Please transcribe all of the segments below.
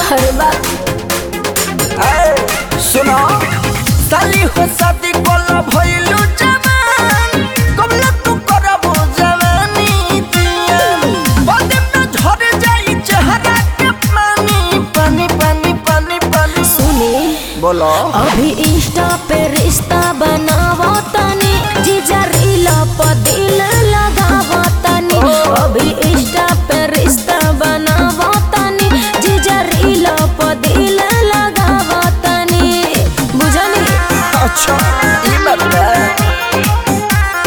अरे बा सुनो साली हो शादी कोला भइलू जवान कबला तू करबो जवानी जियान बादे में झड़ जाई चेहरा के पानी पानी पानी पानी पानी सुनी बोलो अभी इंस्टा पे रिश्ता बनावा तनी जीजा रीला पर दिल लगावा तनी अभी इंस्टा पे रिश्ता बनावा तनी जीजा रीला पर दिल लगावा तनी बुझनी अच्छा ई बात बा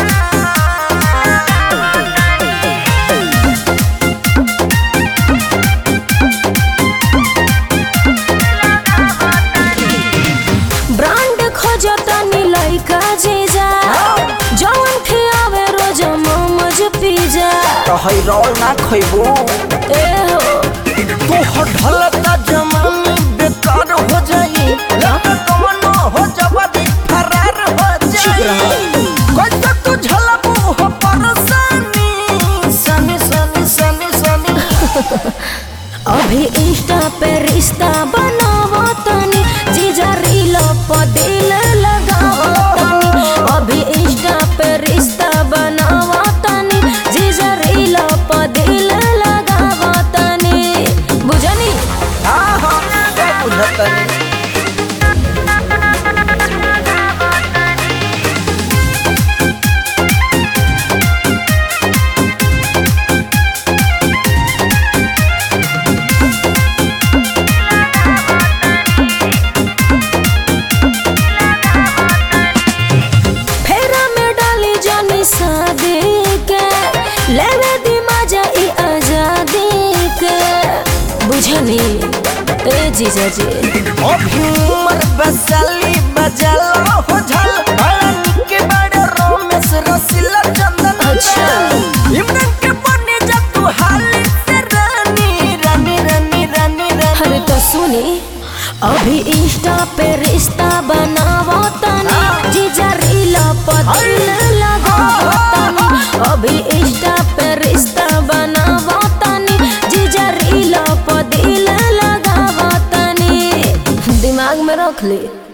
ब्रांड खोजतनी लइका जीजा जवन खियावे रोज मोमोज पिज्जा तो हई रोल ना खइबू ए हो तू हो ढलता जमानी बेकार हो जाई लगा कमनो हो जवानी फरार हो जाई कैसे तू झलबू हो परेशानी सनी सनी सनी सनी अभी इंस्टा पे रिश्ता बनावा तनी जीजा रील पर दिल लगावा तनी अभी इंस्टा पे रिश्ता बनावा तनी जीजा रील पर दिल लगावा तनी बुझनी हाँ हाँ क्या बुझतनी फेरा में डाली जानी शादी के लेवे दी मजा ई आजादी के बुझनी ए जीजा जी अभी उमर बसाली बजाला हो झल बड़ा निके बड़े रोमेश रसीला चंदन अच्छा। इमरान के बने जा तू हाली से रानी रानी रानी रानी रानी अरे तो सुनी अभी इंस्टा पे रिश्ता बनावा तनी जीजा रील पर दिल लगावा तनी अभी इंस्टा पे रिश्ता बनावा तनी जीजा रील पर दिल लगावा तनी दिमाग में रख ली